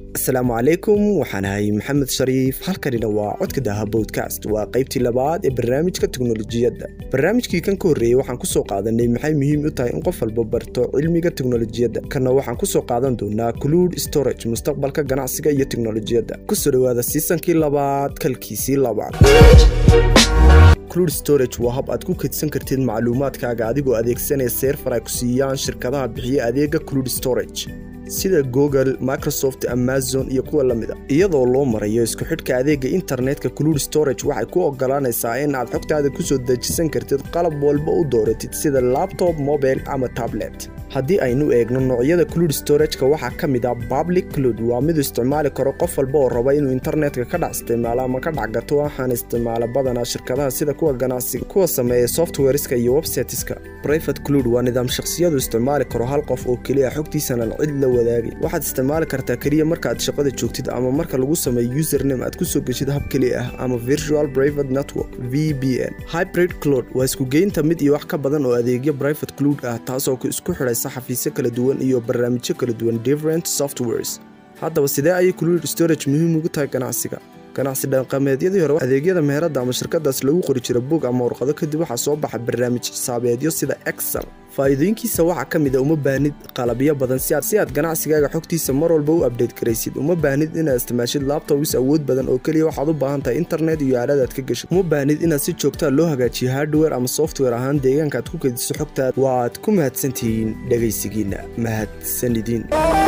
asalaamu calaykum waxaan ahay maxamed shariif halkanina waa codka daha bodkast waa qaybtii labaad ee barnaamijka teknolojiyadda barnaamijkii kan ka horreeyey waxaan kusoo qaadanay maxay muhiim u tahay in qof walba barto cilmiga teknolojiyadda kanna waxaan kusoo qaadan doonaa cluud storage mustaqbalka ganacsiga iyo teknolojiyadda kusoo dhowaada siisankii labaad kalkiisii labaad cluud storage waa hab aad ku kaydsan kartid macluumaadkaaga adigoo adeegsanaya seerfar ay ku siiyaan shirkadaha bixiya adeega cluud storage sida google microsoft amazon iyo kuwa la mida iyadoo loo marayo isku xidhka adeega internetka cluud storage waxay ku ogolaanaysaa in aad xogtaada kusoo dejisan kartid qalab walba u dooratid sida labtob mobile ama tablet haddii aynu eegno noocyada cluud storageka waxaa ka mid ah public cluud waa midu isticmaali karo qof walba oo raba inuu internetka ka dhac isticmaalo ama ka dhacgato waxaan isticmaala badanaa shirkadaha sida kuwa ganacsiga kuwa sameeya softwareska iyo websiteska private cluud waa nidaam shakhsiyadu isticmaali karo hal qof oo keliya xogtiisanan cid la wadaagay waxaad isticmaali kartaa keliya markaaad shaqada joogtid ama marka lagu sameeyo username aad kusoo geshid hab keli ah ama virtual private network v b n hybrid cloud waa iskugeynta mid iyo wax ka badan oo adeegyo private cluud ah taasoo isku xidhay xafiisyo kala duwan iyo barnaamijyo kala duwan different softwares haddaba sidee ayay cluud storage muhiim ugu tahay ganacsiga ganacsi dhaqameedyadii hore adeegyada meherada ama shirkadaas lagu qori jira bog ama warqado kadib waxaa soo baxa barnaamij xisaabeedyo sida excel faa'iidooyinkiisa waxaa ka mid a uma baahnid qalabyo badan si aad ganacsigaaga xogtiisa mar walba u abdhate garaysid uma baahnid inaad isticmaashid labtobis awood badan oo keliya waxaad u baahan tahay internet iyo aaladaad ka geshid uma baahnid inaad si joogtaa loo hagaajiyo hardware ama software ahaan deegaanka aad ku kediso xogtaad waaad ku mahadsantihiin dhegaysigiinna mahadsanidin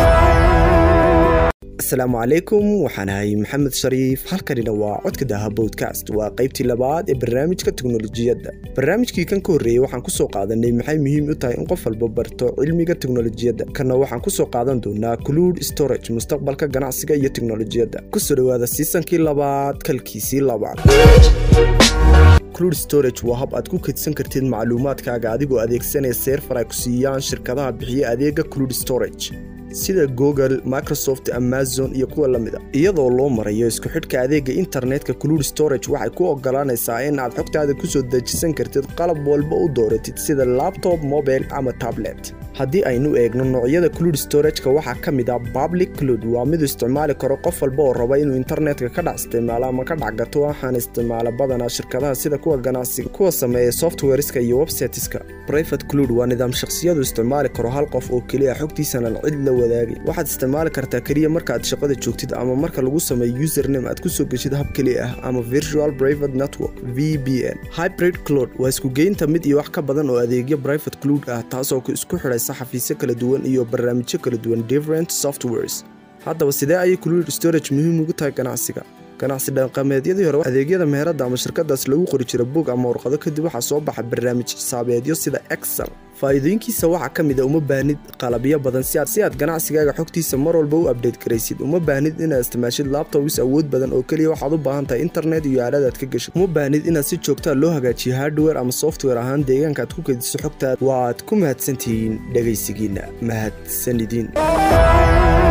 asalaamu calaykum waxaan ahay maxamed shariif halkanina waa codka daha bodkast waa qaybtii labaad ee barnaamijka teknolojiyadda barnaamijkii kan ka horreeyey waxaan kusoo qaadanay maxay muhiim u tahay in qof walba barto cilmiga teknolojiyadda kanna waxaan kusoo qaadan doonaa cluud storage mustaqbalka ganacsiga iyo teknolojiyadda kusoo dhowaada siisankii labaad kalkiisii labaad cluud storage waa hab aad ku kaydsan kartid macluumaadkaaga adigoo adeegsanaya seerfar ay ku siiyaan shirkadaha bixiya adeega cluud storage sida google microsoft amazon iyo kuwa la mida iyadoo loo marayo isku xidhka adeega internetka cluud storage waxay ku ogolaanaysaa in aad xogtaada kusoo dejisan kartid qalab walba u dooratid sida labtob mobile ama tablet haddii aynu eegno noocyada cluud storageka waxaa ka mid ah public cluud waa midu isticmaali karo qof walba oo raba inuu internetka ka dhac isticmaalo ama ka dhacgato waxaan isticmaala badanaa shirkadaha sida kuwa ganacsiga kuwa sameeya softwareska iyo websiteska private cluud waa nidaam shakhsiyadu isticmaali karo hal qof oo keliya xogtiisanan cid la wadaagay waxaad isticmaali kartaa keliya markaaad shaqada joogtid ama marka lagu sameeyo username aad kusoo geshid hab keli ah ama virtual private network v b n hybrid cloud waa iskugeynta mid iyo wax ka badan oo adeegyo private cluud ah taasoo isku xidhay xafiisyo kala duwan iyo barnaamijyo kala duwan different softwares haddaba sidee ayay cluud storage muhiim ugu tahay ganacsiga ganacsi dhaqameedyadii hore adeegyada meherada ama shirkadaas lagu qori jira bog ama warqado kadib waxaa soo baxa barnaamij xisaabeedyo sida excel faa'iidooyinkiisa waxaa ka mid a uma baahnid qalabyo badan si aad ganacsigaaga xogtiisa mar walba u abdhate garaysid uma baahnid inaad isticmaashid labtobis awood badan oo keliya waxaad u baahan tahay internet iyo aaladaad ka geshid uma baahnid inaad si joogtaa loo hagaajiyo hardware ama software ahaan deegaanka aad ku kediso xogtaad waaad ku mahadsantihiin dhegaysigiinna mahadsanidin